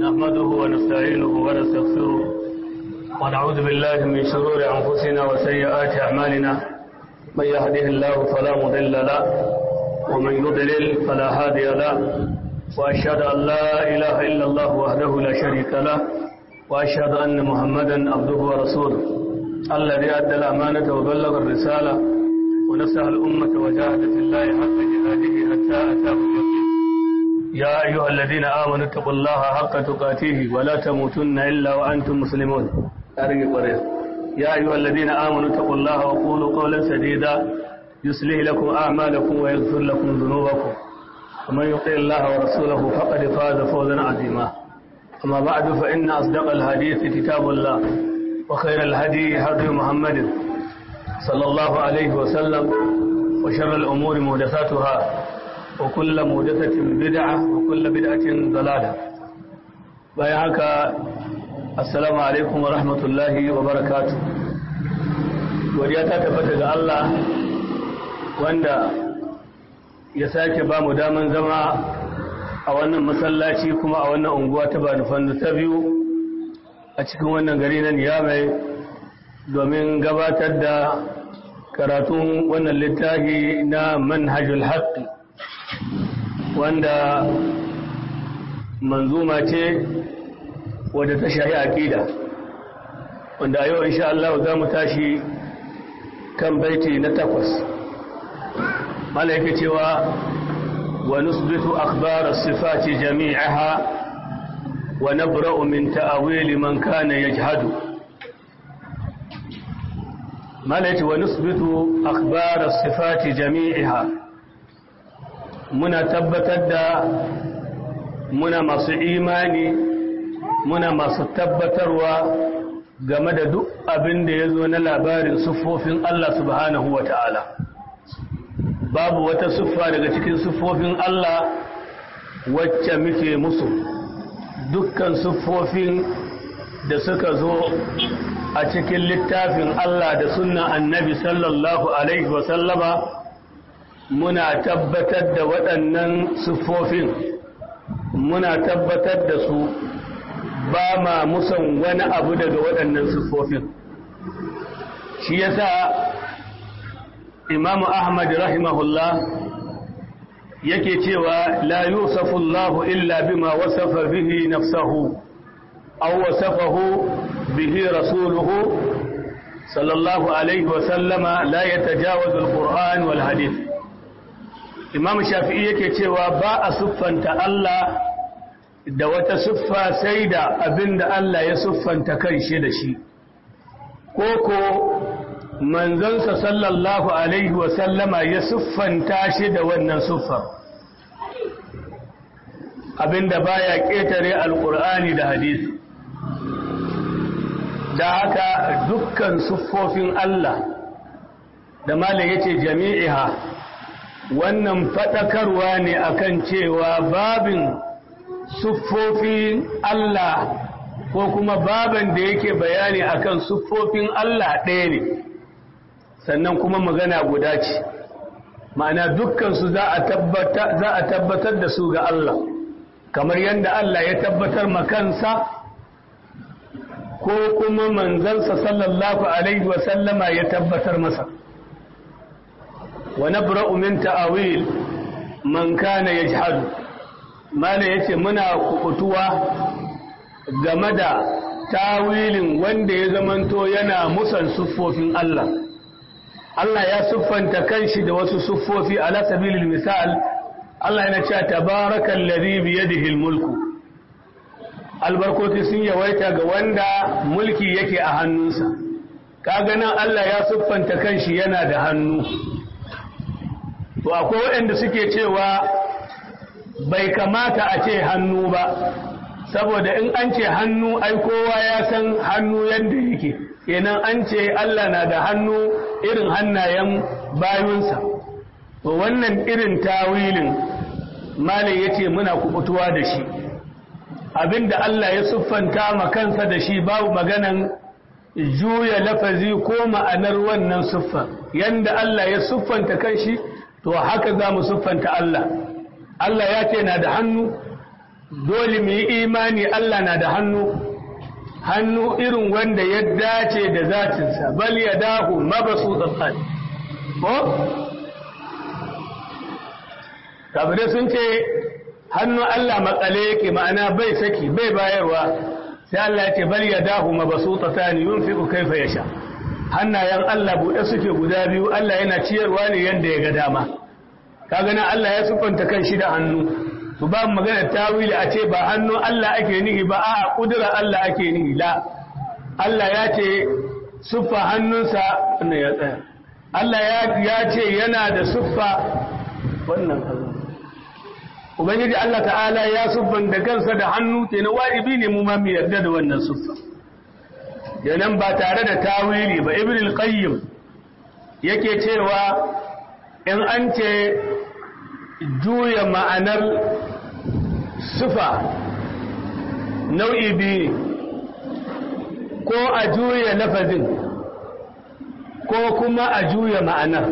نحمده ونستعينه ونستغفره ونعوذ بالله من شرور أنفسنا وسيئات أعمالنا من يهده الله فلا مضل له ومن يضلل فلا هادي له وأشهد أن لا إله إلا الله وحده لا شريك له وأشهد أن محمدا عبده ورسوله الذي أدى الأمانة وبلغ الرسالة ونصح الأمة وجاهد في الله حق جهاده حتى أتاه اليقين يا أيها الذين آمنوا اتقوا الله حق تقاته ولا تموتن إلا وأنتم مسلمون يا أيها الذين آمنوا اتقوا الله وقولوا قولا سديدا يصلح لكم أعمالكم ويغفر لكم ذنوبكم ومن يطع الله ورسوله فقد فاز فوزا عظيما أما بعد فإن أصدق الحديث كتاب الله وخير الهدي هدي محمد صلى الله عليه وسلم وشر الأمور محدثاتها وكل محدثة بدعة وكل بدعة ضلالة بيعك السلام عليكم ورحمة الله وبركاته وديتا تفتك الله wanda ya sake ba mu daman zama a wannan masallaci kuma a wannan unguwa ta Banufan ta biyu a cikin wannan gari na Niyamai domin gabatar da karatun wannan littafi na manhajul haqqi wanda manzuma ce wadda ta shahi aqida wanda a yau insha Allah za mu tashi kan baiti na takwas ملائكة cewa ونثبت أخبار الصفات جميعها ونبرأ من تأويل من كان يجهد ملائكة ونثبت أخبار الصفات جميعها منا تبتد منا masu imani muna masu tabbatarwa game da duk abin da ya zo na labarin siffofin Allah subhanahu wa ta'ala babu wata siffa daga cikin siffofin Allah wacce muke musu dukkan siffofin da suka zo a cikin littafin Allah da sunna annabi sallallahu alaihi wasallama muna tabbatar da waɗannan siffofin muna tabbatar da su ba ma musan wani abu daga waɗannan siffofin shi yasa imamu ahmad rahimahullah yake cewa la yusafu Allah illa bima wasafa bihi nafsahu aw wasafahu bihi rasuluhu sallallahu alaihi wa sallama la yatajawazu al-Qur'an wal hadith Imam Shafi'i yake cewa ba a siffanta Allah da wata siffa sai da abinda Allah ya siffanta kanshi da shi koko manzansa sallallahu alaihi wasallama ya siffanta shi da wannan siffar abinda baya ƙetare alƙur'ani da hadisi da haka dukkan siffofin Allah da malam yace jami'iha wannan faɗakarwa ne akan cewa babin siffofin Allah ko kuma baban da yake bayani akan siffofin Allah ɗaya ne sannan kuma magana guda ce ma'ana dukkansu za a tabbatar da su ga Allah kamar yadda Allah ya tabbatar makansa ko kuma manzansa sallallahu alaihi wasallama ya tabbatar masa wa nabra'u min ta'awil man kana yajhadu mala yace muna kukutuwa game da tawilin wanda ya zamanto yana musan siffofin Allah Allah ya siffanta kanshi da wasu siffofi ala sabilil misal Allah yana cewa tabarakal ladhi bi yadihi mulku albarkoti sun yawaita ga wanda mulki yake a hannunsa kaga nan Allah ya siffanta kanshi yana da hannu to akwai waɗanda suke cewa bai kamata a ce hannu ba saboda in an ce hannu ai kowa ya san hannu yadda yake kenan an ce Allah na da hannu irin hannayen bayunsa to wannan irin tawilin malai yace muna kubutuwa da shi abinda Allah ya siffanta ma kansa da shi babu maganan juya lafazi ko ma'anar wannan siffa yanda Allah ya siffanta kanshi to haka za mu siffanta Allah Allah ya ce na da hannu dole mu yi imani Allah na da hannu hannu irin wanda ya dace da zatinsa bal ya dahu mabasu tsatsan ko? kafirai sun ce hannu Allah matsale yake ma'ana bai saki bai bayarwa sai Allah ya ce bal ya dahu mabasu tsatsan yun fi kaifa ya sha hannayen Allah buɗe suke guda biyu Allah yana ciyarwa ne yadda ya ga dama kaga na Allah ya sufanta kan shi da hannu to ba magana tawili a ce ba hannu Allah ake nihi ba a kudura Allah ake nihi la Allah ya ce suffa hannunsa wannan ya tsaya Allah ya ce yana da suffa wannan Ubangiji Allah ta'ala ya suffan da kansa da hannu kenan wajibi ne mu ma mu yarda da wannan suffa yanan ba tare da tawili ba Ibn al-Qayyim yake cewa in an ce juya ma'anar sufa nau'i biyu ko a juya lafazin ko kuma a juya ma'anar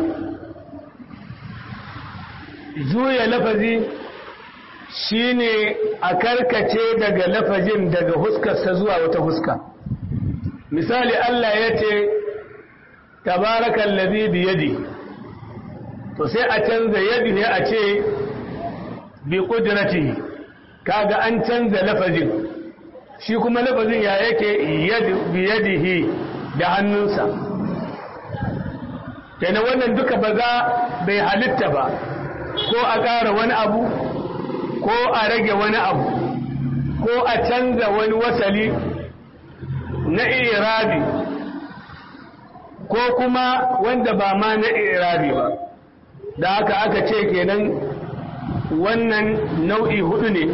juya lafazi shine a karkace daga lafazin daga huskarsa zuwa wata huska misali Allah ya ce tabarakan lazi biyadi to sai a canza yadi ne a ce bi kudrati kaga an canza lafazin shi kuma lafazin ya yake bi yadihi da hannunsa kenan wannan duka ba za bai halitta ba ko a ƙara wani abu ko a rage wani abu ko a canza wani wasali na irabi ko kuma wanda ba ma na irabi ba da haka aka ce kenan wannan nau'i hudu ne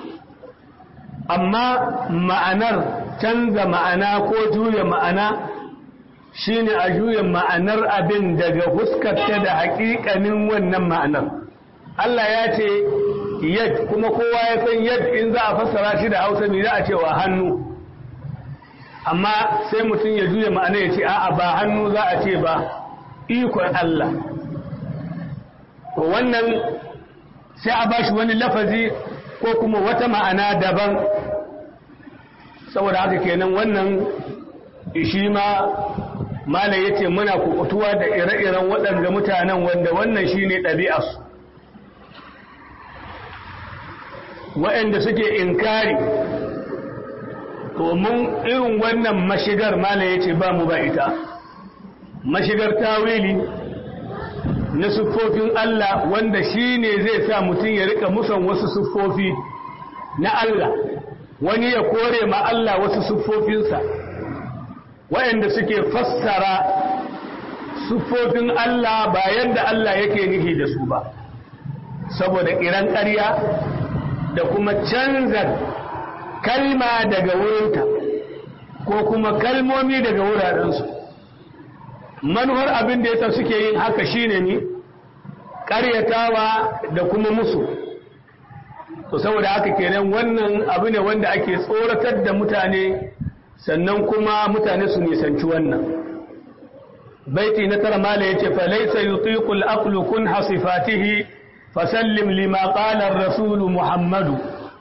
amma ma'anar canza ma'ana ko juya ma'ana shine a juya ma'anar abin daga huskarta da haƙiƙanin wannan ma'anar Allah ya ce yad kuma kowa ya san yad in za a fassara shi da hausa ne za a cewa hannu amma sai mutum ya juya ma'ana ya ce a'a ba hannu za a ce ba ikon Allah to wannan sai a bashi wani lafazi ko kuma wata ma'ana daban saboda haka kenan wannan shi ma malai yace muna kukutuwa da ire-iren waɗanda mutanen wanda wannan shine ɗabi'arsu waɗanda suke inkari domin irin wannan mashigar malai yace ba mu ba ita mashigar tawili na siffofin Allah wanda shi ne zai sa mutum ya rika musan wasu siffofi na Allah wani ya kore ma Allah wasu siffofinsa waɗanda suke fassara siffofin Allah ba yadda Allah yake nihi da su ba saboda ƙiran ƙarya da kuma canza kalma daga wurinta ko kuma kalmomi daga wurarensu manuwar abin da yasa suke yin haka shine ne ƙaryatawa da kuma musu to saboda haka kenan wannan abu ne wanda ake tsoratar da mutane sannan kuma mutane su nisanci wannan baiti na tara mala yace fa laysa yutiqu al-aqlu kun hasifatihi fasallim lima qala ar-rasul muhammadu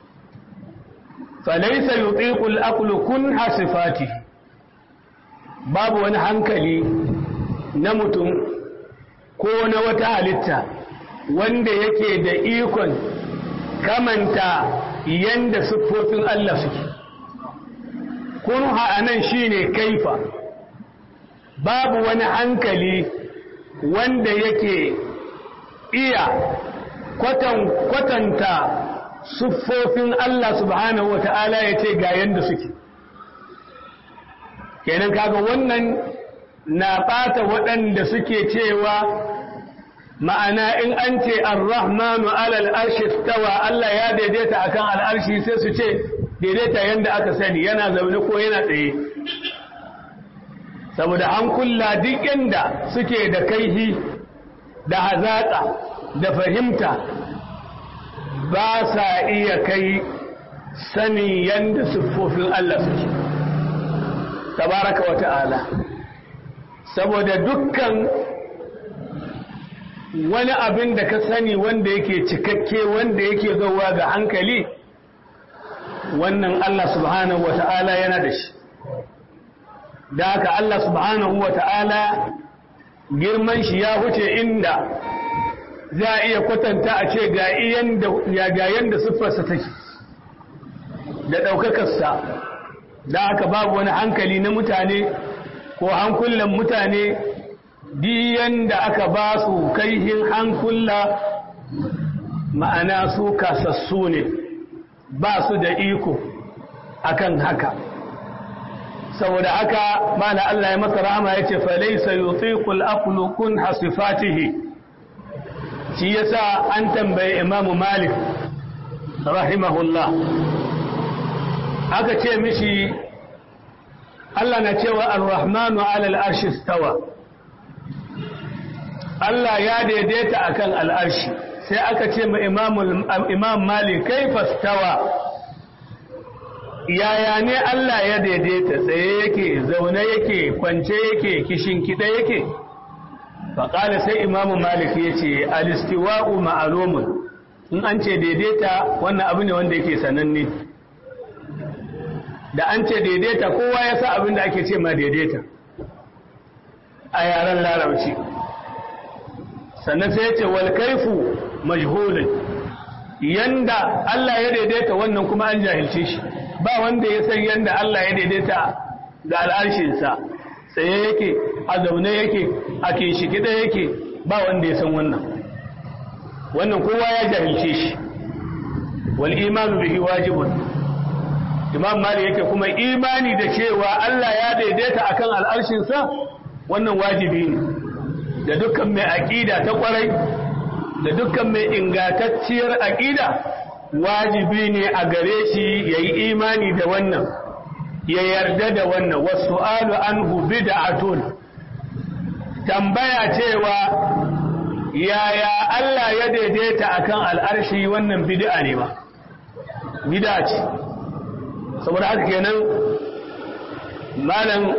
fa laysa yutiqu al-aqlu kun hasifatihi babu wani hankali na mutum ko na wata halitta wanda yake da ikon kamanta yanda siffofin Allah suke kunha anan shine kaifa babu wani hankali wanda yake iya kwatan kwatanta siffofin Allah subhanahu wata'ala ya ce ga yanda suke kenan kaga wannan na ɓata waɗanda suke cewa ma'ana in an ce ar-rahmanu alal arshi stawa Allah ya daidaita akan al'arshi sai su ce daidaita yanda aka sani yana zaune ko yana tsaye saboda an kulla duk inda suke da kaihi da hazaƙa da fahimta ba sa iya kai sani yanda siffofin Allah suke tabaraka wa ta'ala saboda dukkan wani abin da ka sani wanda yake cikakke wanda yake zowa ga hankali wannan Allah subhanahu wa ta'ala yana da shi da haka Allah subhanahu wa ta'ala girman shi ya wuce inda za a iya kwatanta a ce ga yanda siffarsa take da ɗaukakarsa da haka babu wani hankali na mutane ko hankulan mutane diyan da aka ba su kaihin hankula ma'ana su kasassu ne ba su da iko akan haka saboda haka mana Allah ya masa rahama yace fa laysa yutiqul aqlu kun hasifatihi shi yasa an tambaye Imam Malik rahimahullah aka ce mishi Allah na cewa ar-rahmanu 'ala al-arshi istawa Allah ya daidaita akan al-arshi sai aka ce ma Imam Malik kaifa istawa yaya ne Allah ya daidaita tsaye yake zaune yake kwance yake kishin kida yake faƙala sai imamu malik ya ce alistiwa'u ma'alumun in an ce daidaita wannan abu ne wanda yake sananne da an ce daidaita kowa ya sa abin da ake ce ma daidaita a yaren larabci sannan sai ya ce walkaifu majhulun yanda Allah ya daidaita wannan kuma an jahilce shi ba wanda ya san yanda Allah ya daidaita ga al'arshinsa tsaye yake a zaune yake a kinshikida yake ba wanda ya san wannan wannan kowa ya jahilce shi wal imanu bihi wajibun imam mali yake kuma imani da cewa Allah ya daidaita akan al'arshinsa wannan wajibi ne da dukkan mai aqida ta kwarai da dukkan mai ingantacciyar aqida wajibi ne a gare shi yayi imani da wannan ya yarda da wannan wasu alu anhu bid'atun tambaya cewa yaya Allah ya daidaita akan al'arshi wannan bid'a ne ba bid'a ce saboda haka kenan malam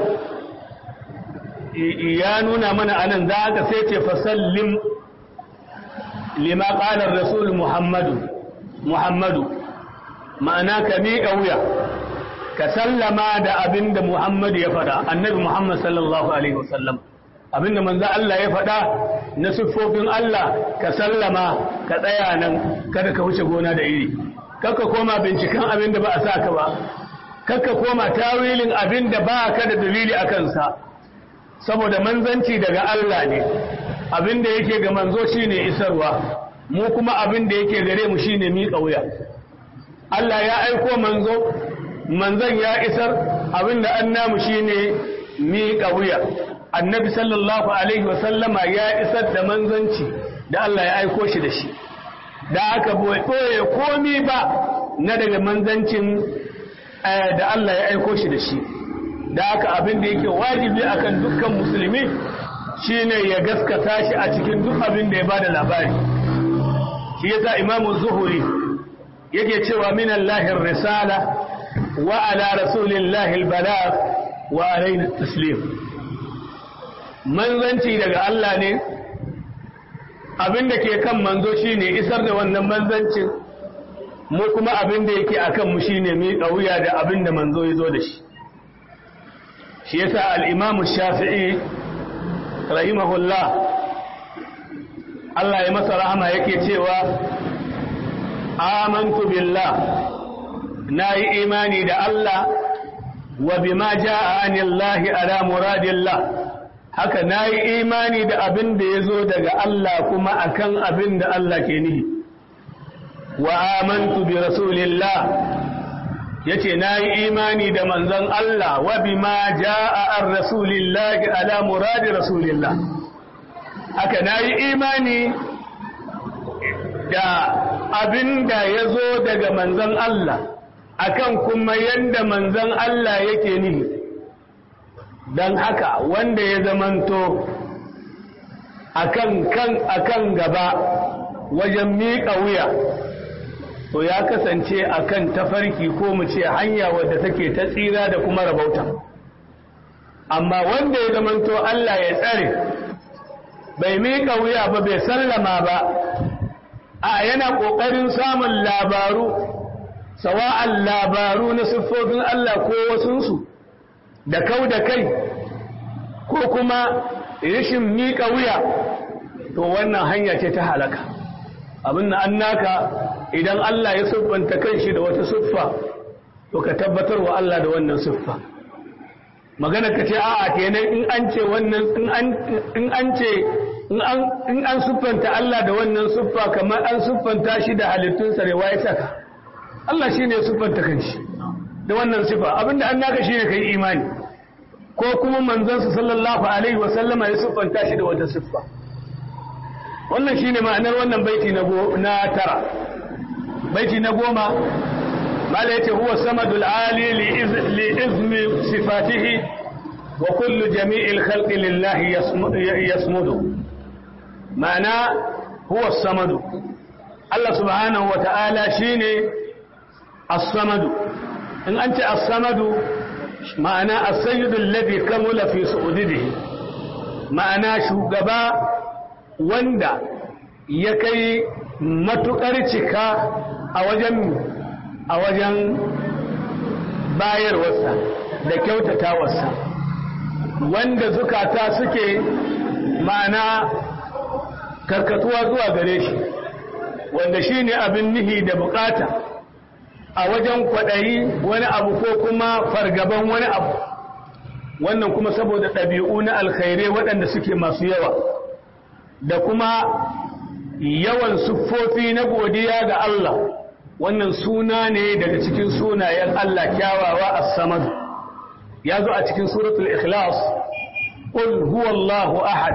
ya nuna mana anan za ka sai ce fasallim lima qala rasul muhammadu muhammadu ma'ana ka miƙa wuya ka sallama da abin da Muhammad ya faɗa annabi Muhammad sallallahu alaihi wasallam abin da manzo Allah ya faɗa na siffofin Allah ka sallama ka tsaya nan kada ka wuce gona da iri kakka koma binciken abin da ba a sa ka ba kakka koma tawilin abin da ba ka da dalili a kansa saboda manzanci daga Allah ne abin da yake ga manzo shine isarwa mu kuma abin da yake gare mu shine miƙa wuya Allah ya aiko manzo manzon ya isar abinda an namu shine miƙa wuya annabi sallallahu alaihi wasallama ya isar da manzanci da Allah ya aiko shi da shi da aka ɓoye komi ba na daga manzancin da Allah ya aiko shi da shi da aka abin da yake wajibi akan dukkan musulmi shine ya gaskata shi a cikin duk abin da ya bada labari shi yasa imamu zuhuri yake cewa min Allahir risala وعلى رسول الله البلاغ وعلينا التسليم manzanci daga Allah ne abin da ke kan manzo shine isar da wannan manzancin mu kuma abin da yake akan mu shine mi wuya da abin da manzo ya zo da shi shi yasa al-Imam Shafi'i rahimahullah Allah ya masa rahama yake cewa amantu billah na yi imani da Allah wa bima ja'a anillahi ala muradillah haka na yi imani da abin da ya zo daga Allah kuma akan abin da Allah ke nihi wa amantu bi rasulillah yace na yi imani da manzon Allah wa bima ja'a ar rasulillahi ala muradi rasulillah haka na yi imani da abin da ya zo daga manzon Allah akan kuma yadda manzon Allah yake nihi don haka wanda ya zamanto akan kan akan gaba wajen miƙa wuya to ya kasance akan tafarki ko mu ce hanya wadda take ta tsira da kuma rabauta amma wanda ya zamanto Allah ya tsare bai miƙa wuya ba bai sallama ba a yana ƙoƙarin samun labaru sawa'an labaru na siffofin Allah ko wasunsu da kau da kai ko kuma rashin miƙa wuya to wannan hanya ce ta halaka abin da an naka idan Allah ya siffanta kanshi da wata siffa to ka tabbatar wa Allah da wannan siffa magana ka ce a'a kenan in an ce wannan in an ce in an siffanta Allah da wannan siffa kamar an siffanta shi da halittunsa ne waye saka Allah shine ya siffanta kanshi da wannan siffa abinda an naka shine kai imani ko kuma manzansa sallallahu alaihi wa sallama ya siffanta shi da wata siffa wannan shine ma'anar wannan baiti na na tara baiti na goma mala yace huwa samadul ali li izmi sifatihi wa kullu jami'il khalqi lillahi yasmudu ma'ana huwa samadu Allah subhanahu wa ta'ala shine as-samadu in an ce as-samadu ma'ana as-sayyidu alladhi kamula fi su'udihi ma'ana shugaba wanda ya kai matukar cika a wajen a wajen bayarwarsa da kyautatawarsa wanda zukata suke ma'ana karkatuwa zuwa gare shi wanda shi ne abin nihi da bukata a wajen kwaɗayi wani abu ko kuma fargaban wani abu wannan kuma saboda ɗabi'u na alkhairai waɗanda suke masu yawa da kuma yawan siffofi na godiya ga Allah wannan suna ne daga cikin sunayen Allah kyawawa as-samad ya zo a cikin suratul ikhlas qul huwallahu ahad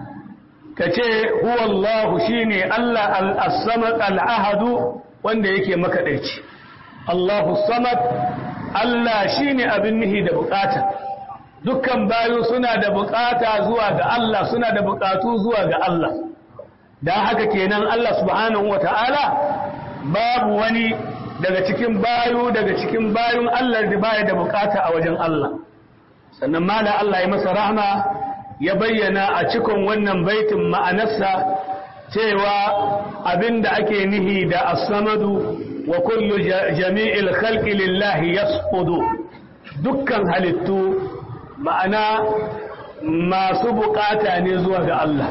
kace huwallahu shine Allah al-samad al-ahad wanda yake makadaici Allahu samad Allah shine abin nihi da bukata dukkan bayu suna da bukata zuwa ga Allah suna da bukatu zuwa ga Allah dan haka kenan Allah subhanahu wataala babu wani daga cikin bayu daga cikin bayun Allah da baya da bukata a wajen Allah sannan mala Allah ya masa rahma ya bayyana a cikin wannan baitin ma'anarsa cewa abinda ake nihi da as-samadu wa kullu jami'il khalqi lillahi yasqudu dukkan halittu ma'ana masu bukata ne zuwa ga Allah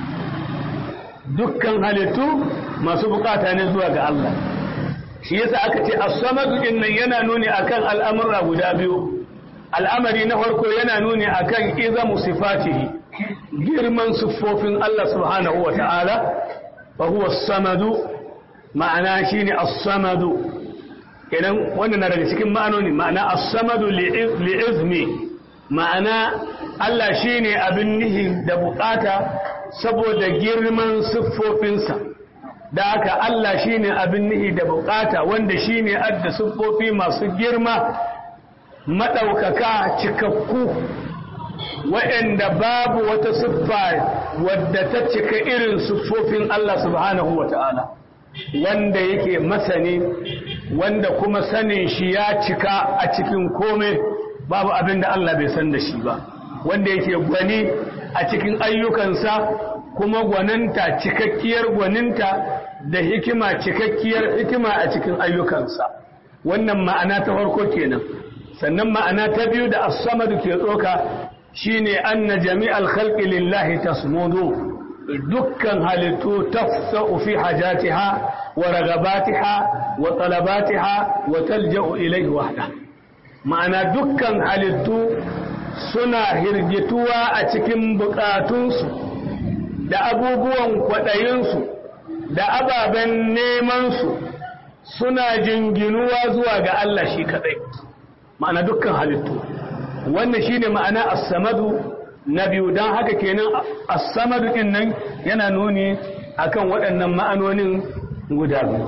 dukkan halittu masu bukata ne zuwa ga Allah shi yasa aka ce as-samadu din nan yana nuni akan al'amura guda biyu al'amari na farko yana nuni akan izamu sifatihi girman siffofin Allah subhanahu wa ta'ala fa huwa as-samadu ma'ana shine as-samadu kenan wannan na daga cikin ma'anoni ma'ana as-samadu li'izmi ma'ana Allah shine abin nihi da bukata saboda girman siffofinsa da haka Allah shine abin nihi da bukata wanda shine adda siffofi masu girma madaukaka cikakku waɗanda babu wata siffa wadda ta cika irin siffofin Allah subhanahu wata'ala wanda yake masani wanda kuma sanin shi ya cika a cikin komai babu abin da Allah bai san da shi ba wanda yake gwani a cikin ayyukansa kuma gwaninta cikakkiyar gwaninta da hikima cikakkiyar hikima a cikin ayyukansa wannan ma'ana ta farko kenan sannan ma'ana ta biyu da as-samadu ke tsoka shine anna jami'al khalqi lillahi tasmudu dukkan halittu tafsa'u fi hajatiha wa ragabatiha wa talabatiha wa talja'u ilayhi wahda ma'ana dukkan halittu suna hirgituwa a cikin bukatunsu da abubuwan kwaɗayinsu da ababen nemansu suna jinginuwa zuwa ga Allah shi kaɗai ma'ana dukkan halittu wannan shine ma'ana as-samadu na biyu don haka kenan as-samadu din nan yana nuni akan waɗannan ma'anonin guda biyu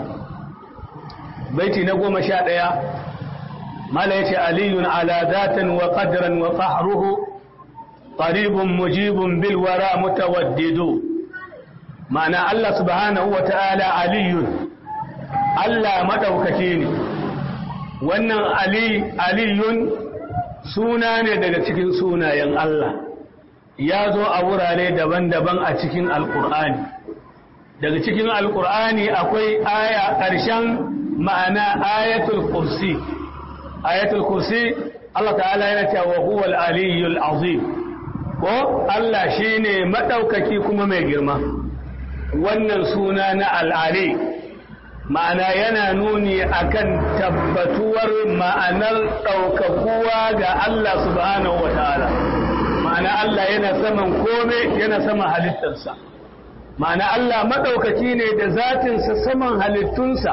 baiti na goma sha ɗaya mala yace aliyun ala zatan wa qadran wa qahruhu qaribun mujibun bil wara mutawaddidu ma'ana Allah subhanahu wa ta'ala aliyun Allah madaukaki ne wannan ali aliyun suna ne daga cikin sunayen Allah ya zo a wurare daban-daban a cikin alkur'ani daga cikin alkur'ani akwai aya ƙarshen ma'ana ayatul kursi ayatul kursi Allah ta'ala yana cewa huwa al-aliyyul azim ko Allah shine madaukaki kuma mai girma wannan suna na al-ali ma'ana yana nuni akan tabbatuwar ma'anar ɗaukakuwa ga Allah subhanahu wa ta'ala ma'ana Allah yana saman kome yana saman halittarsa ma'ana Allah maɗaukaki ne da zatinsa saman halittunsa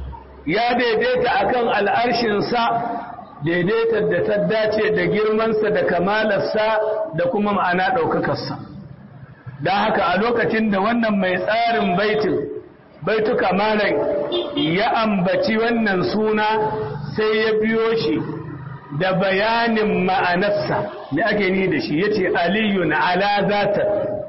ya daidaita akan al'arshinsa daidaitar da ta dace da girmansa da kamalarsa da kuma ma'ana ɗaukakarsa don haka a lokacin da wannan mai tsarin baitin baituka malam ya ambaci wannan suna sai ya biyo shi da bayanin ma'anarsa da ake ni da shi yace aliyun ala zata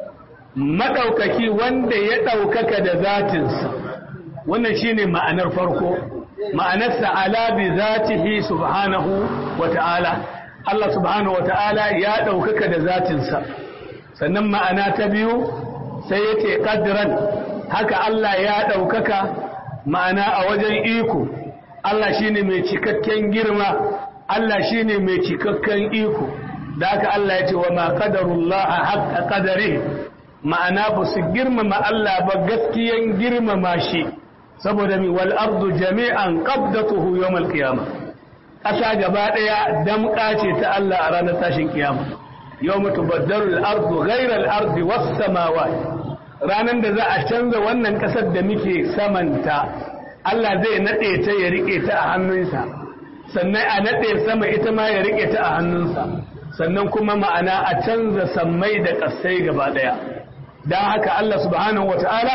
madaukaki wanda ya daukaka da zatinsa wannan shine ma'anar farko ma'anarsa ala bi zatihi subhanahu wata'ala Allah subhanahu wata'ala ya daukaka da zatinsa sannan ma'ana ta biyu sai yace qadran haka Allah ya ɗaukaka ma'ana a wajen iko Allah shine mai cikakken girma Allah shine mai cikakken iko da haka Allah ya ce wa ma qadarullah haqqa qadari ma'ana ba su girmama Allah ba gaskiyan girmama shi saboda mi wal ardu jami'an qabdatuhu yawm al qiyamah ƙasa gaba ɗaya damƙa ce ta Allah a ranar tashin kiyama yawma tubaddalu al ardu ghayra al ardi was samawati ranar da za a canza wannan ƙasar da muke samanta Allah zai naɗe ta ya riƙe ta a hannunsa sannan a naɗe sama ita ma ya riƙe ta a hannunsa sannan kuma ma'ana a canza sammai da ƙasai gaba ɗaya don haka Allah subhanahu wa ta'ala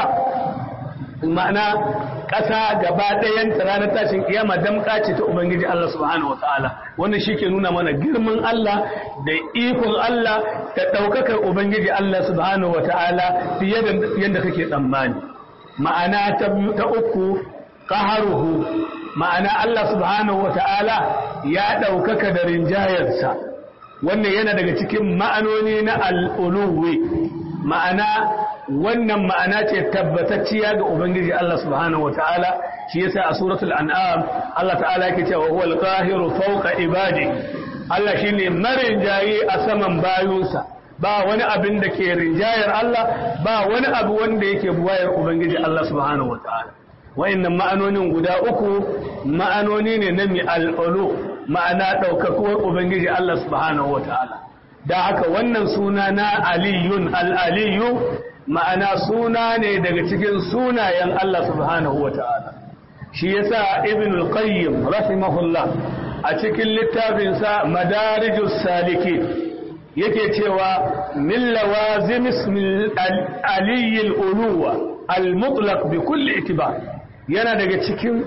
ma'ana ƙasa gaba ɗayan ranar tashin kiyama damƙa ce ta Ubangiji Allah subhanahu wa ta'ala wannan shi ke nuna mana girman Allah da ikon Allah da ɗaukakar Ubangiji Allah subhanahu wa ta'ala fiye da yadda kake tsammani ma'ana ta uku ƙaharuhu ma'ana Allah subhanahu wa ta'ala ya ɗaukaka da rinjayarsa wannan yana daga cikin ma'anoni na al'uluwi ma'ana wannan ma'ana ce tabbatacciya ga Ubangiji Allah subhanahu wa ta'ala shi yasa a suratul an'am Allah ta'ala yake cewa huwal qahiru fawqa ibadi Allah shine marinjayi a saman bayunsa ba wani abin da ke rinjayar Allah ba wani abu wanda yake buwayar Ubangiji Allah subhanahu wa ta'ala wa'annan ma'anonin guda uku ma'anoni ne na mi al'ulu ma'ana ɗaukakuwar Ubangiji Allah subhanahu wa ta'ala da haka wannan suna na aliyun al'aliyu ma'ana suna ne daga cikin sunayen Allah subhanahu wa ta'ala shi yasa ibn al-qayyim rahimahullah a cikin littafinsa madarijus saliki yake cewa min lawazim ismi aliyyil uluwa al-mutlaq bi kulli itibar yana daga cikin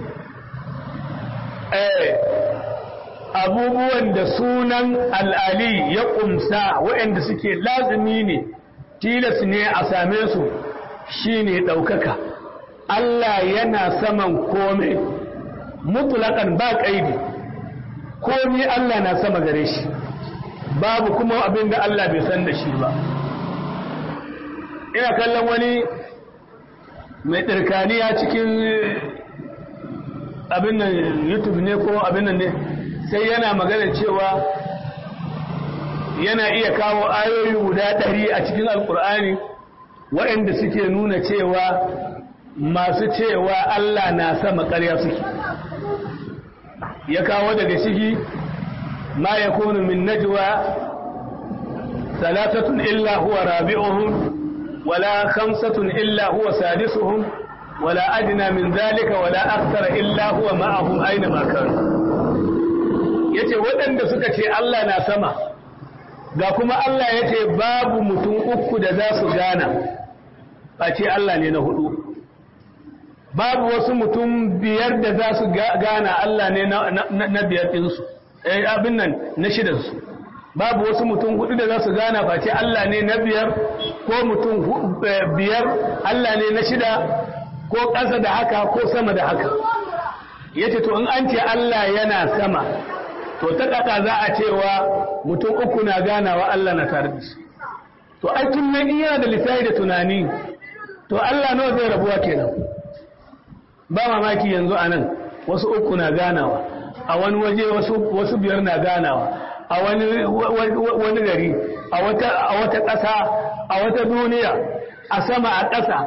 abubuwan da sunan al'ali ya ƙumsa waɗanda suke lazimi ne tilas ne a same su shi ne ɗaukaka Allah yana saman kome mutulakan ba ƙaidi komi Allah na sama gare shi babu kuma abin da Allah bai san da shi ba ina kallon wani mai ɗirkaniya cikin abin nan youtube ne ko abin nan ne sai yana magana cewa yana iya kawo ayoyi guda ɗari a cikin alkur'ani waɗanda suke nuna cewa masu cewa Allah na sama ƙarya suke ya kawo daga ciki ma ya kunu min najwa salatatun illa huwa rabi'uhum wala khamsatun illa huwa sadisuhum wala adna min zalika wala akthara illa huwa ma'ahum aina ma kanu yace waɗanda suka ce Allah na sama ga kuma Allah yace babu mutum uku da za su gana ba ce Allah ne na hudu babu wasu mutum biyar da za su gana Allah ne na biyar ɗinsu abin nan na shidansu babu wasu mutum hudu da za su gana ba ce Allah ne na biyar ko mutum biyar Allah ne na shida ko ƙasa da haka ko sama da haka yace to in an ce Allah yana sama to ta ƙaƙa za a cewa mutum uku na ganawa Allah na tare da shi to ai tun nan yana da lissafi da tunani to Allah nawa zai rabuwa kenan ba mamaki yanzu a nan wasu uku na ganawa a wani waje wasu biyar na ganawa a wani gari a wata ƙasa a wata duniya a sama a ƙasa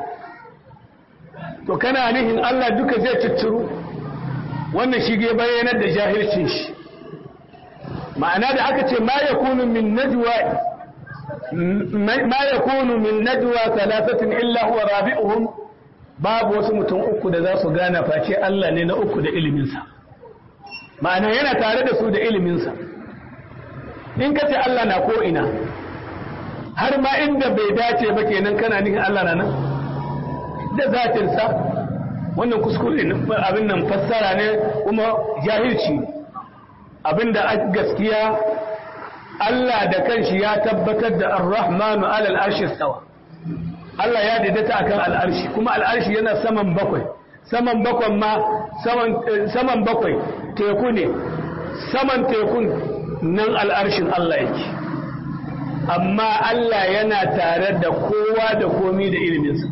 to kana nihin Allah duka zai cicciro wannan shige bayanar da jahilcin shi ma'ana da aka ce ma ya kunu min najwa ma ya kunu min najwa talatatin illa huwa rabi'uhum babu wasu mutum uku da za su gana face Allah ne na uku da iliminsa ma'ana yana tare da su da iliminsa in ka ce Allah na ko'ina har ma inda bai dace ba kenan kana nihin Allah na nan da zatinsa wannan kuskure abin nan fassara ne kuma jahilci abin da gaskiya Allah da kanshi ya tabbatar da ar-rahmanu alal arshi stawa Allah ya daidaita akan al'arshi kuma al'arshi yana saman bakwai saman bakwan ma saman bakwai teku ne saman tekun nan al'arshin Allah yake amma Allah yana tare da kowa da komi da iliminsa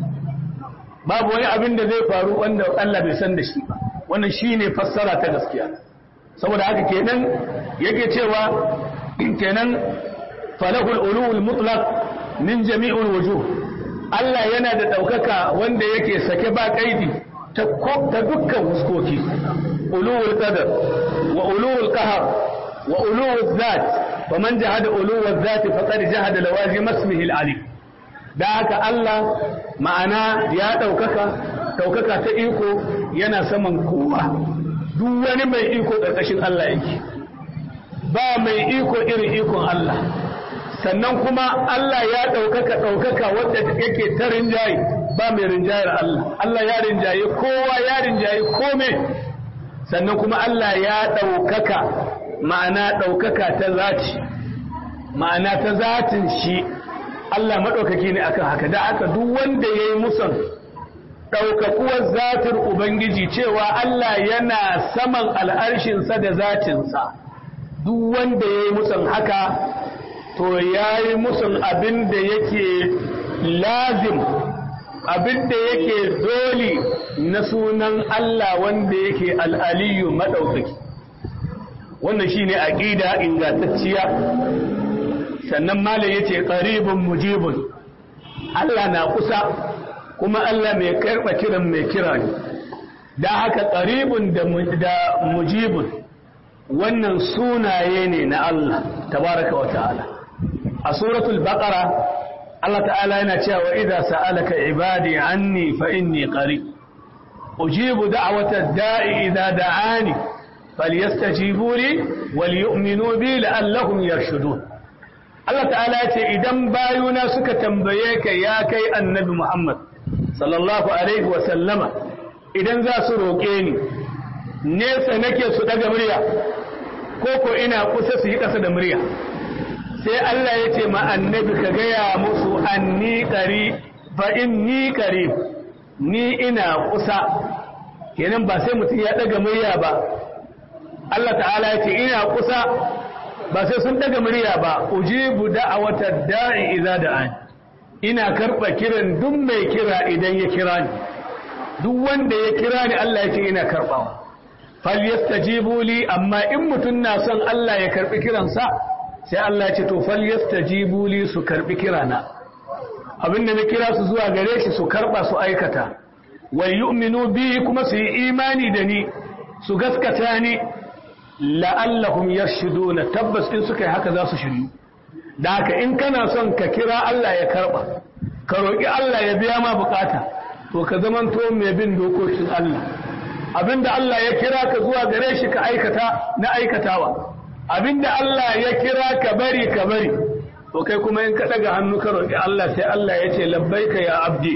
babu wani abin da zai faru wanda Allah bai san da shi ba wannan shine fassara ta gaskiya saboda haka kenan yake cewa kenan falahul ulul mutlaq min jami'ul wujuh Allah yana da daukaka wanda yake sake ba kaidi ta ta dukkan huskoki ulul qadar wa ulul qahr wa ulul zat faman jahada ulul zat faqad jahada lawazim ismihi al-alim da haka Allah ma'ana ya ɗaukaka ɗaukaka ta iko yana saman kowa duk wani mai iko ƙarƙashin Allah yake ba mai iko irin ikon Allah sannan kuma Allah ya ɗaukaka ɗaukaka wadda yake ta rinjaye ba mai rinjayar Allah Allah ya rinjaye kowa ya rinjaye kome sannan kuma Allah ya ɗaukaka ma'ana ɗaukaka ta zati ma'ana ta zatin shi Allah maɗaukaki ne akan haka da aka duk wanda ya yi musan ɗaukakuwar zatin Ubangiji cewa Allah yana saman al'arshinsa da zatinsa duk wanda ya yi musan haka to ya yi musan abin da yake lazim abin da yake doli na sunan Allah wanda yake al'aliyu maɗaukaki wannan shi ne aƙida ingantacciya sannan malam yace qaribun mujibun Allah na kusa kuma Allah mai karba kiran mai kira ne da haka qaribun da mujibun wannan sunaye ne na Allah tabaraka wa ta'ala a suratul baqara Allah ta'ala yana cewa idza sa'alaka ibadi anni fa inni qarib ujibu da'wata da'i idza da'ani falyastajibu li wal yu'minu bi la'allahum yarshudun Allah ta'ala ya ce idan bayuna suka tambaye ka ya kai annabi Muhammad sallallahu alaihi wa sallama idan za su roƙe ni nesa nake su daga murya ko ko ina kusa su yi ƙasa da murya sai Allah ya ce ma annabi ka gaya musu anni qari fa inni qarib ni ina kusa kenan ba sai mutum ya daga murya ba Allah ta'ala ya ce ina kusa ba sai sun daga murya ba ujibu da'awata da'i idza da'ani ina karba kiran duk mai kira idan ya kira ni duk wanda ya kira ni Allah yake ina karbawa falyastajibu li amma in mutun na son Allah ya karbi kiransa sai Allah ya ce to falyastajibu li su karbi kirana abinda na kira su zuwa gare shi su karba su aikata wal yu'minu bi kuma su yi imani da ni su gaskata ni la'allahum yarshuduna tabbas in suka yi haka za su shiryu da haka in kana son ka kira Allah ya karba ka roƙi Allah ya biya ma bukata to ka zamanto mai bin dokokin Allah abinda Allah ya kira ka zuwa gare shi ka aikata na aikatawa abinda Allah ya kira ka bari ka bari to kai kuma in ka daga hannu ka roƙi Allah sai Allah ya ce labbaika ya abdi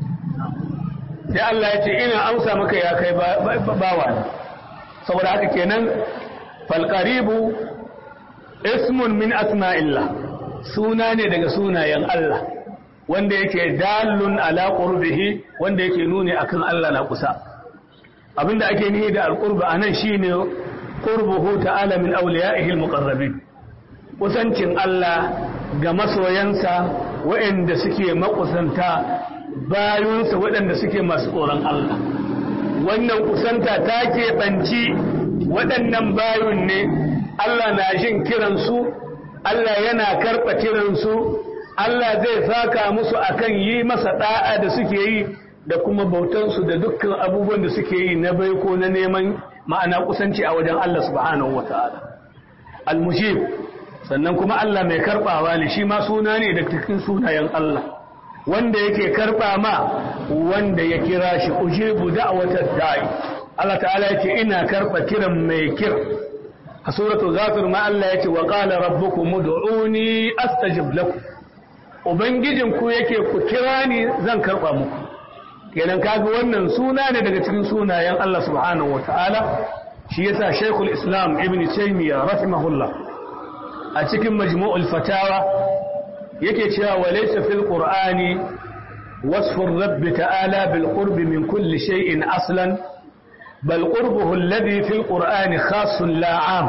sai Allah ya ce ina amsa maka ya kai bawa saboda haka kenan falqaribu ismun min asma'illah suna ne daga sunayen Allah wanda yake dalun ala qurbihi wanda yake nuni akan Allah na kusa abinda ake nihi da alqurba anan shine qurbuhu ta'ala min awliya'ihi almuqarrabin kusancin Allah ga masoyansa waɗanda suke makusanta bayunsa waɗanda suke masu tsoron Allah wannan kusanta ta keɓanci waɗannan bayun ne Allah na jin kiransu Allah yana karɓa kiransu Allah zai saka musu akan yi masa ɗa'a da suke yi da kuma bautansu da dukkan abubuwan da suke yi na baiko na neman ma'ana kusanci a wajen Allah subhanahu wa ta'ala al-mujib sannan kuma Allah mai karɓawa ne shi ma suna ne da cikin sunayen Allah wanda yake karɓa ma wanda ya kira shi ujibu da'watar da'i Allah ta'ala yake ina karɓa kiran mai kira a suratul ghafir ma Allah yake wa qala rabbukum ud'uni astajib lakum ubangijin ku yake ku kira ni zan karɓa muku kenan kaga wannan suna ne daga cikin sunayen Allah subhanahu wataala shi yasa Sheikhul Islam Ibn Taymiyyah rahimahullah a cikin Majmu'ul Fatawa yake cewa walaysa fil Qur'ani wasfu ar-rabb ta'ala bil qurb min kulli shay'in aslan bal qurbuhu alladhi fil Qur'ani khassun la 'am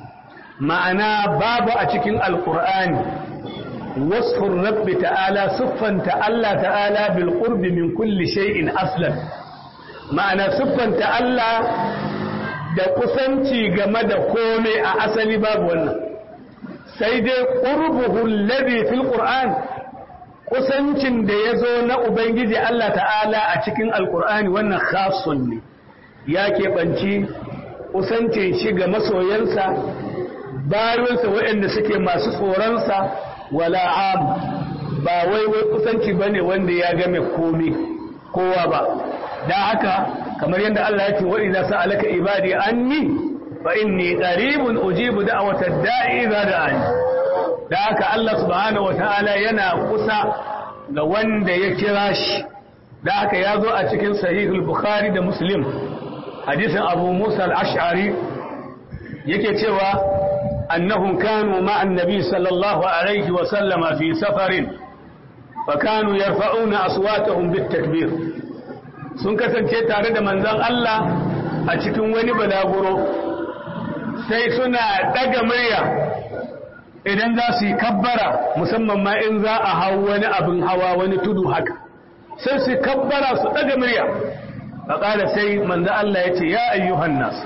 ma'ana babu a cikin al-Qur'ani وصف الرب تعالى صفا الله تعالى بالقرب من كل شيء أصلا معنى صفا تعالى da kusanci game da komai a asali babu wannan sai dai qurbuhu alladhi fil qur'an kusancin da yazo na ubangiji Allah ta'ala a cikin alqur'ani wannan khassun ne ya keɓanci kusancin shi ga masoyansa bayansa waɗanda suke masu tsoronsa wala am ba wai wai kusanci bane wanda ya game komai kowa ba da haka kamar yadda Allah ya ce wa idza sa'alaka ibadi anni fa inni qaribun ujibu da'watad da'i idza da'ani da haka Allah subhanahu wataala yana kusa ga wanda ya kira shi da haka ya zo a cikin sahihul bukhari da muslim hadisin abu musa al-ash'ari yake cewa أنهم كانوا مع النبي صلى الله عليه وسلم في سفر فكانوا يرفعون أصواتهم بالتكبير sun kasance tare da manzon Allah a cikin wani balaguro sai suna daga murya idan za su yi kabbara musamman ma in za a hau wani abin hawa wani tudu haka sai su kabbara su daga murya a ƙara sai manzon Allah ya ce ya ayyuhan nasu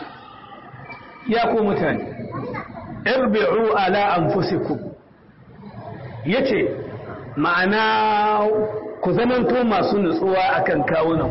ya ku mutane irbi'u ala anfusikum yace ma'ana ku zamanto masu nutsuwa akan kawunan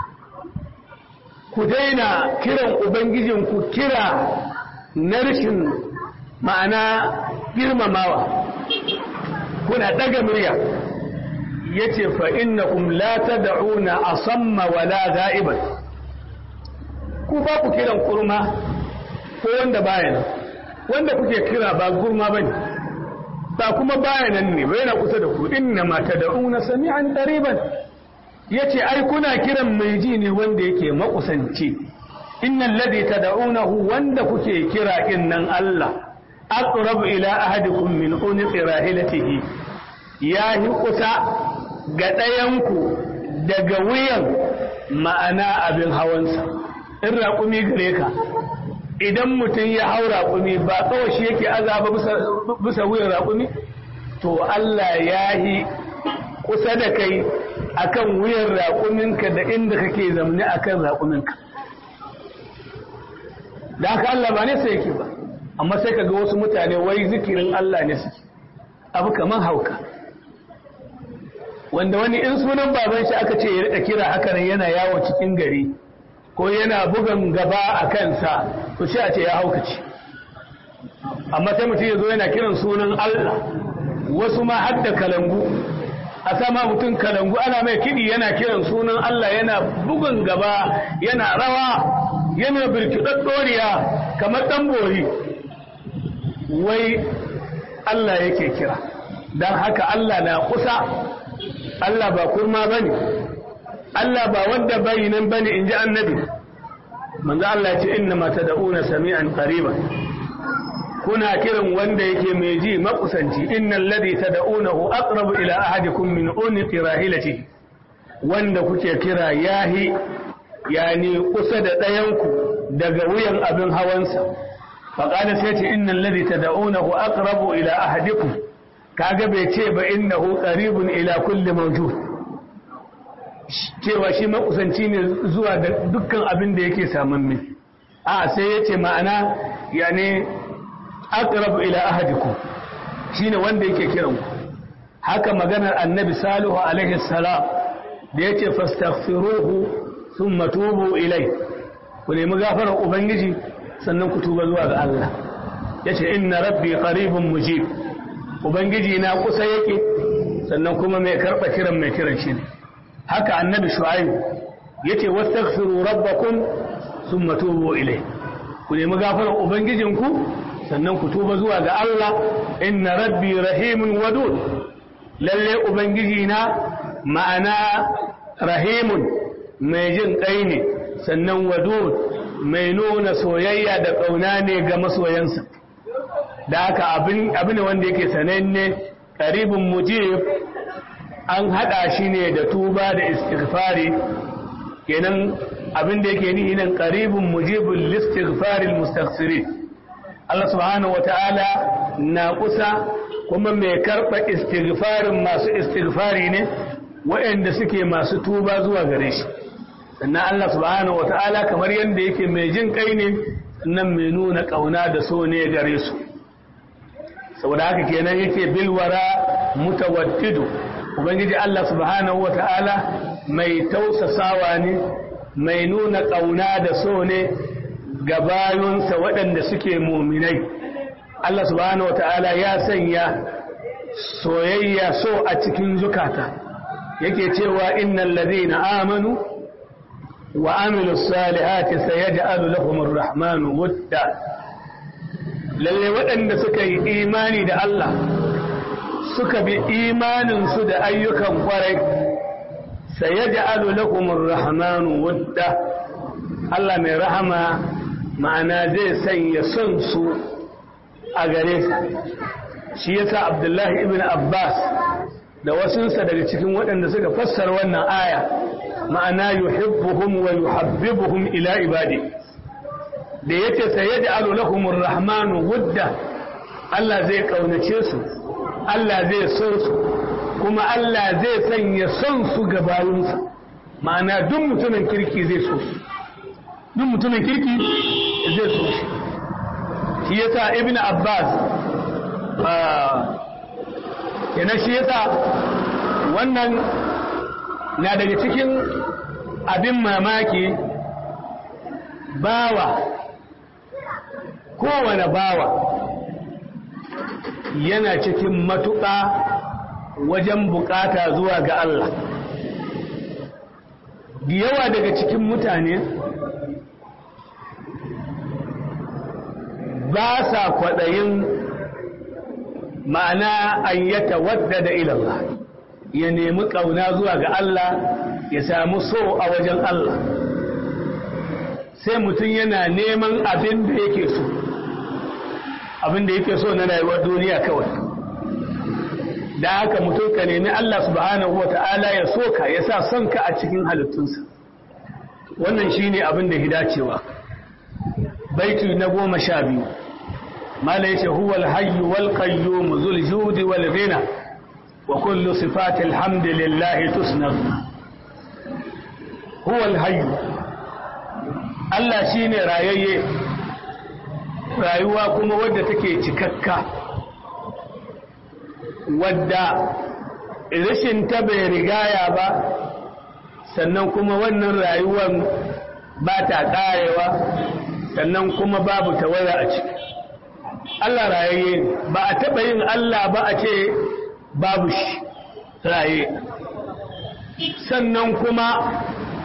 ku daina kiran ubangijin ku kira na rashin ma'ana girmamawa kuna daga murya yace fa innakum la tad'una asamma wala ga'iban ku ba ku kiran kurma ko wanda baya nan wanda kuke kira ba gurma bane ba kuma baya nan ne bai na kusa da ku inna ma tad'una sami'an qariban yace ai kuna kiran mai ji ne wanda yake makusanci innal ladhi tad'unahu wanda kuke kira innan Allah aqrabu ila ahadikum min unqi rahilatihi ya yi kusa ga ɗayanku daga wuyan ma'ana abin hawansa in raƙumi gare ka idan mutum ya hau raƙumi ba kawai shi yake azaba bisa wuyan raƙumi to Allah ya yi kusa da kai akan wuyan raƙuminka da inda kake zamne akan raƙuminka da haka Allah ba ne sai yake ba amma sai ka ga wasu mutane wai zikirin Allah ne suke abu kamar hauka wanda wani in sunan baban shi aka ce ya rika kira haka nan yana yawo cikin gari ko yana bugan gaba a kansa to sai a ce ya haukace amma sai mutum ya zo yana kiran sunan Allah wasu ma har da kalangu a sama mutum kalangu ana mai kiɗi yana kiran sunan Allah yana bugun gaba yana rawa yana birkiɗar ɗoriya kamar ɗan bori wai Allah yake kira don haka Allah na kusa Allah ba kurma ba ne Allah ba wanda bai nan ba ne in ji annabi manzo Allah ce inna ma tad'una sami'an qariban kuna kiran wanda yake mai ji makusanci innal ladhi tad'unahu aqrabu ila ahadikum min unqi rahilati wanda kuke kira yahi yani kusa da ɗayanku daga wuyan abin hawansa faqala sai ce innal ladhi tad'unahu aqrabu ila ahadikum kaga bai ce ba innahu qaribun ila kulli mawjud cewa shi makusanci ne zuwa ga dukkan abin da yake samamme a sai ya ce ma'ana ya ne aqrabu ila ahadikum shine wanda yake kiran ku haka maganar annabi salihu alaihi salam da yake fastaghfiruhu thumma tubu ilai ku nemi gafarar ubangiji sannan ku tuba zuwa ga Allah yace inna rabbi qaribun mujib ubangiji na kusa yake sannan kuma mai karba kiran mai kiran shi ne haka annabi shu'aib yace wastaghfiru rabbakum thumma tubu ilai ku nemi gafarar ubangijinku sannan ku tuba zuwa ga Allah inna rabbi rahimun wadud lalle ubangiji na ma'ana rahimun mai jin kai ne sannan wadud mai nuna soyayya da ƙauna ne ga masoyansa da haka abin ne wanda yake sananne ƙaribin mujib an haɗa shi ne da tuba da istighfari kenan abin da yake nihi nan ƙaribin mujibin listighfaril mustaghfirin Allah subhanahu wata'ala na kusa kuma mai karɓa istighfarin masu istighfari ne waɗanda suke masu tuba zuwa gare shi sannan Allah subhanahu wata'ala kamar yadda yake mai jin kai ne sannan mai nuna ƙauna da so ne gare su saboda haka kenan yake bilwara mutawaddidu ubangiji Allah subhanahu wata'ala mai tausasawa ne mai nuna ƙauna da so ne ga bayunsa waɗanda suke muminai Allah subhanahu wata'ala ya sanya soyayya so a cikin zukata yake cewa innal ladina amanu wa amilu salihati sayaj'alu lahum ar-rahmanu wadda lalle waɗanda suka yi imani da Allah suka bi imanin su da ayyukan kwarai sayaj'alu lahum ar-rahmanu wadda Allah mai rahama ma'ana zai sanya son su a gare su shi yasa Abdullahi ibn Abbas da wasunsa daga cikin waɗanda suka fassara wannan aya ma'ana yuhibbuhum wa yuhabbibuhum ila ibadi da yace sayaj'alu lahumur rahmanu wudda Allah zai kaunace su Allah zai so su kuma Allah zai sanya son su ga bayinsa ma'ana duk mutumin kirki zai so su duk mutumin kirki zai so shi shi yasa ibn abbas kenan shi yasa wannan na daga cikin abin mamaki bawa kowane bawa yana cikin matuƙa wajen bukata zuwa ga Allah da yawa daga cikin mutane ba sa kwaɗayin ma'ana an yata wadda da ilallah ya nemi ƙauna zuwa ga Allah ya samu so a wajen Allah sai mutum yana neman abin da yake so abin da yake so na rayuwar duniya kawai da haka mutum ka nemi Allah subhanahu wa ta'ala ya so ka ya sa son ka a cikin halittunsa wannan shine abin da hidacewa baiti na goma sha biyu mala yace huwa alhayyu wal qayyum zul judi wal ghina wa kullu sifati alhamdulillahi tusnad huwa alhayyu Allah shine rayayye rayuwa kuma wadda take cikakka wadda rashin ta bai rigaya ba sannan kuma wannan rayuwar ba ta ƙarewa sannan kuma babu tawaya a ciki Allah rayayye ba a taɓa yin Allah ba a ce babu shi raye sannan kuma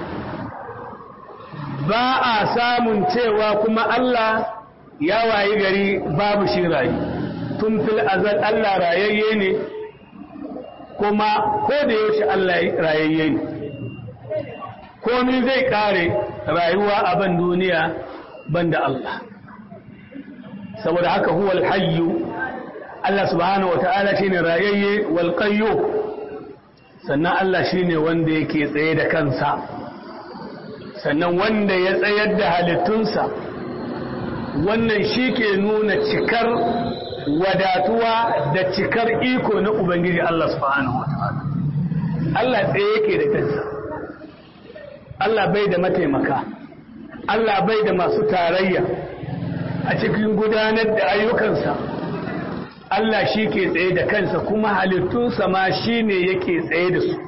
ba a samun cewa kuma Allah ya wayi gari babu shi raye tun fil azal Allah rayayye ne kuma ko da yaushe Allah rayayye ne komi zai kare rayuwa a ban duniya banda Allah saboda haka huwal hayyu Allah subhanahu wata'ala shine rayayye wal qayyum sannan Allah shine wanda yake tsaye da kansa sannan wanda ya tsayar da halittunsa wannan shi ke nuna cikar wadatuwa da cikar iko na Ubangiji Allah subhanahu wata'ala Allah tsaye yake da kansa Allah bai da mataimaka Allah bai da masu tarayya a cikin gudanar da ayyukansa Allah shi ke tsaye da kansa kuma halittunsa ma shi ne yake tsaye da su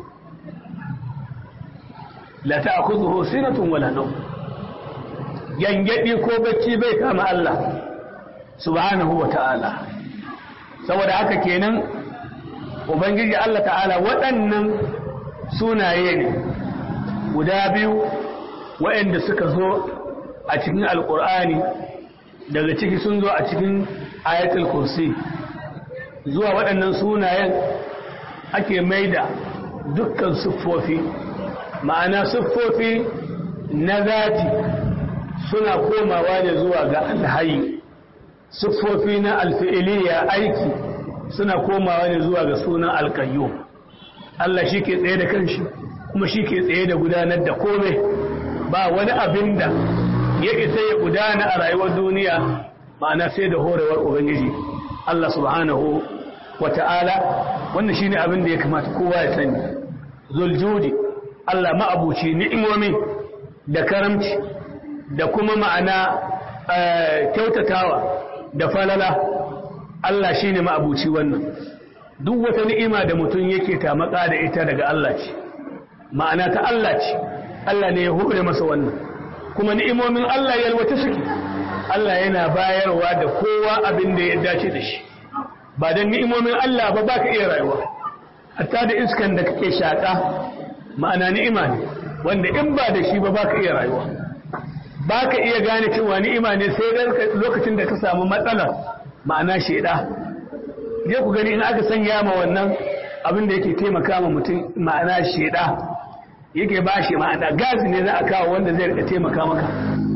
la ta'khudhuhu sinatun wala nawm yangadi ko bacci bai kama Allah subhanahu wa ta'ala saboda haka kenan ubangiji Allah ta'ala waɗannan sunaye ne guda biyu waɗanda suka zo a cikin alƙur'ani daga ciki sun zo a cikin ayatul kursi zuwa waɗannan sunayen ake maida dukkan siffofi ma'ana siffofi na zati suna komawa ne zuwa ga alhayi siffofi na alfi'iliya aiki suna komawa ne zuwa ga sunan alkayyo Allah shi ke tsaye da kanshi kuma shi ke tsaye da gudanar da komai ba wani abin da ya isa ya gudana a rayuwar duniya ma'ana sai da horewar ubangiji Allah subhanahu wa ta'ala wannan shine abin da ya kamata kowa ya sani zuljudi Allah ma'abuci ni'imomi da karamci da kuma ma'ana kyautatawa da falala Allah shine ma'abuci wannan duk wata ni'ima da mutum yake tamaka da ita daga Allah ce ma'ana ta Allah ce Allah ne ya hore masa wannan kuma ni'imomin Allah yalwata suke Allah yana bayarwa da kowa abin da ya dace da shi ba don ni'imomin Allah ba baka iya rayuwa hatta da iskan da kake shaka ma'ana ni'ima ne wanda in ba da shi ba baka iya rayuwa baka iya gane cewa ni'ima ne sai lokacin da ka samu matsala ma'ana sheda je ku gani in aka sanya ma wannan abin da yake taimaka ma mutum ma'ana sheda yake ba shi ma'ana gazi ne za a kawo wanda zai rika taimaka maka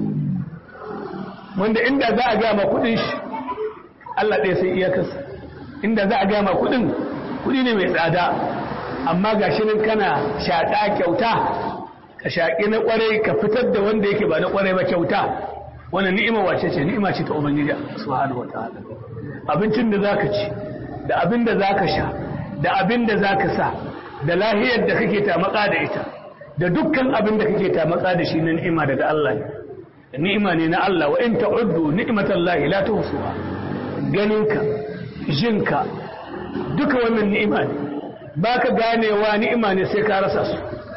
wanda inda za a gama kudin shi Allah ɗaya sai iyakarsa inda za a gama kudin kudi ne mai tsada amma ga shi nan kana shaƙa kyauta ka shaƙi na ƙwarai ka fitar da wanda yake ba na ƙwarai ba kyauta wannan ni'ima wace ce ni'ima ce ta ubangiji subhanahu wataala abincin da zaka ci da abin da zaka sha da abin da zaka sa da lahiyar da kake tamaka da ita da dukkan abin da kake tamaka da shi na ni'ima daga Allah ne ni'ima ne na Allah wa in ta'uddu ni'matallahi la tuhsuha ganinka jinka duka wannan ni'ima ne baka ganewa ni'ima ne sai ka rasa su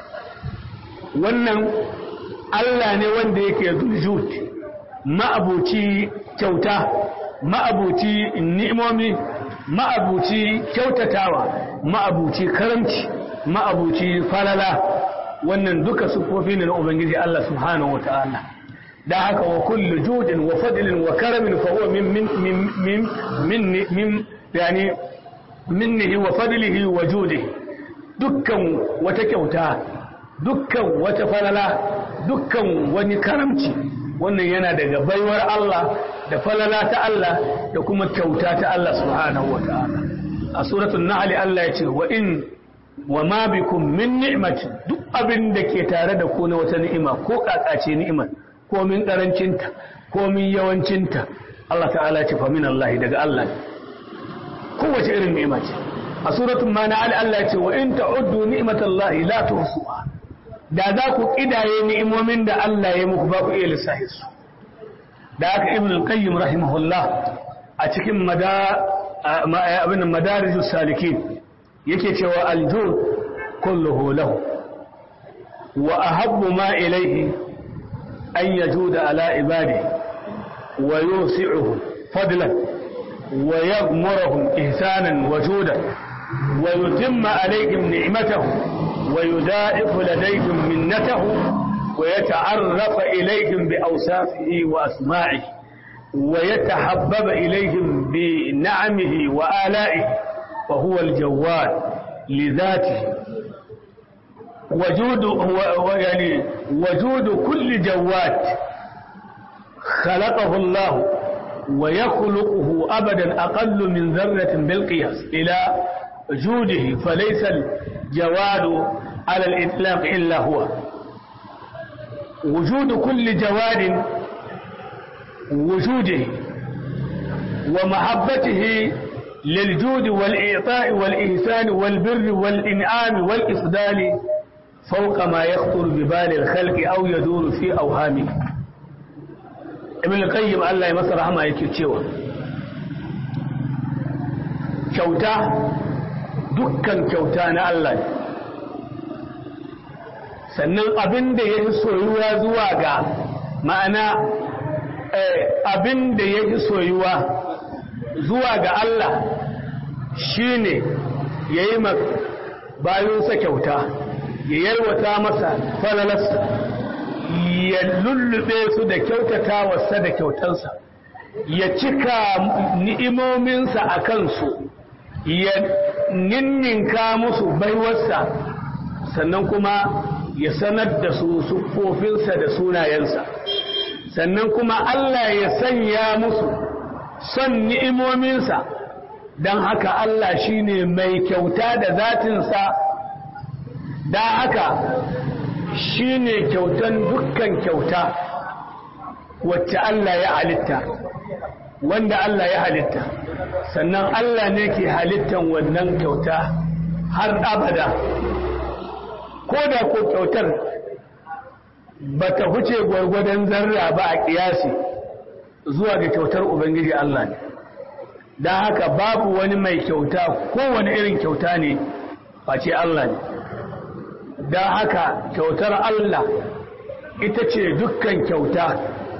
wannan Allah ne wanda yake zuljut ma'abuci kyauta ma'abuci ni'imomi ma'abuci kyautatawa ma'abuci karamci ma'abuci falala wannan duka sufofi ne na ubangiji Allah subhanahu wata'ala da haka wa kullu judin wa fadlin wa karamin fa huwa min min min min min yani minnihi wa fadlihi wa judihi dukkan wata kyauta dukkan wata falala dukkan wani karamci wannan yana daga baiwar Allah da falala ta Allah da kuma kyauta ta Allah subhanahu wa ta'ala a suratul nahl Allah ya ce wa in wa ma bikum min ni'mati duk abin da ke tare da ku na wata ni'ima ko kakace ni'imar ko min karancinta ko min yawancinta Allah ta'ala ya ce fa min Allah daga Allah kowace irin ni'ima ce a suratul manal Allah ya ce wa in ta'uddu ni'matallahi la tuhsuha da za ku kidaye ni'imomin da Allah ya muku ba ku iya lissahi su da aka ibn al-qayyim rahimahullah a cikin abin madarijus salikin yake cewa aljud kulluhu lahu wa ahabbu ma ilayhi an yajuda ala ibadi wa yusi'uhu fadlan wa yaghmuruhum ihsanan wa judan wa yutimma alayhim ni'matahu ويدائف لديهم منته ويتعرف إليهم بأوصافه وأسماعه ويتحبب إليهم بنعمه وآلائه وهو الجواد لذاته وجود يعني وجود كل جواد خلقه الله ويخلقه أبدا أقل من ذرة بالقياس إلى جوده فليس الجواد على الإطلاق إلا هو وجود كل جواد وجوده ومحبته للجود والإعطاء والإحسان والبر والإنعام والإفضال fauka ma ya bi balil khalqi aw yaduru fi awhami ibn qayyim Allah ya masa rahama yake cewa kyauta dukkan kyauta na Allah ne sannan abin da ya yi soyuwa zuwa ga ma'ana abin da ya yi soyuwa zuwa ga Allah shine ya yi bayansa kyauta ya yarwata masa falalarsa ya lullube su da kyautata wasa da kyautansa ya cika ni'imominsa a kansu ya ninninka musu baiwarsa sannan kuma ya sanar da su siffofinsa da sunayensa sannan kuma Allah ya sanya musu son ni'imominsa don haka Allah shine mai kyauta da zatinsa da haka shine kyautan dukkan kyauta wacce Allah ya halitta wanda Allah ya halitta sannan Allah ne ke halittan wannan kyauta har abada ko da ko kyautar ba ta huce gwargwadon zarra ba a kiyasi zuwa ga kyautar Ubangiji Allah ne don haka babu wani mai kyauta kowane irin kyauta ne face Allah ne don haka kyautar Allah ita ce dukkan kyauta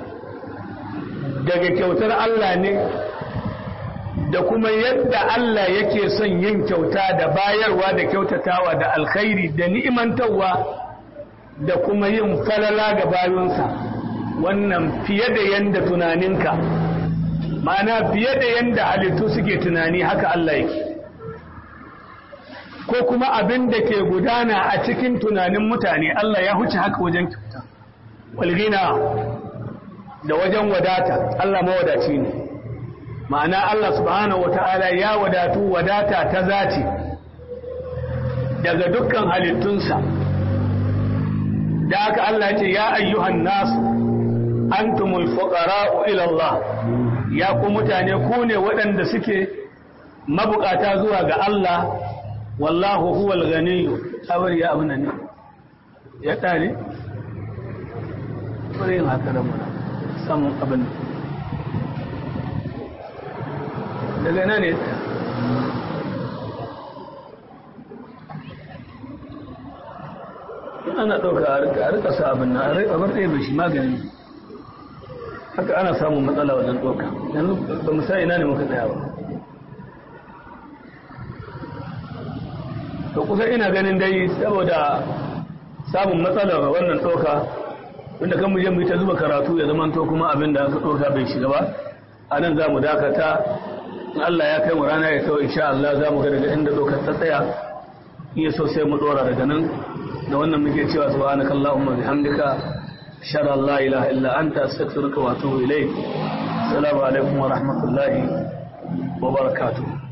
daga kyautar Allah ne da kuma yadda Allah yake son yin kyauta da bayarwa da kyautatawa da alkhairi da ni'imantarwa da kuma yin falala ga bayunsa wannan fiye da yanda tunaninka ma'ana fiye da yanda halittu suke tunani haka Allah yake ko kuma abin da ke gudana a cikin tunanin mutane Allah ya huce haka wajen kyauta walgina da wajen wadata Allah mawadaci ne ma'ana Allah subhanahu wata'ala ya wadatu wadata ta zati daga dukkan halittunsa da aka Allah ce ya ayyuhan nasu antumul fuqara'u ila Allah ya ku mutane ku ne waɗanda suke mabukata zuwa ga Allah wallahu huwal ganiyyu awar ya abuna ne ya tare bari yin haka da muna samun abin daga nan ne ana ɗauka a rika sa abin na a bar ɗaya bai shi magani haka ana samun matsala wajen ɗauka yanzu ba mu sa ina ne muka tsaya ba to kusa ina ganin dai saboda samun matsala wannan ɗauka wanda kan muje mu yi ta zuba karatu ya zama to kuma abin da aka ɗauka bai shiga ba a nan za mu dakata in Allah ya kai mu rana ya kawo insha Allah za mu ga daga inda ɗaukar ta tsaya in ya so sai mu ɗora daga nan da wannan muke cewa subhanakallahumma bihamdika shara la ilaha illa anta astaghfiruka wa atubu ilayk assalamu alaikum wa rahmatullahi wa barakatuh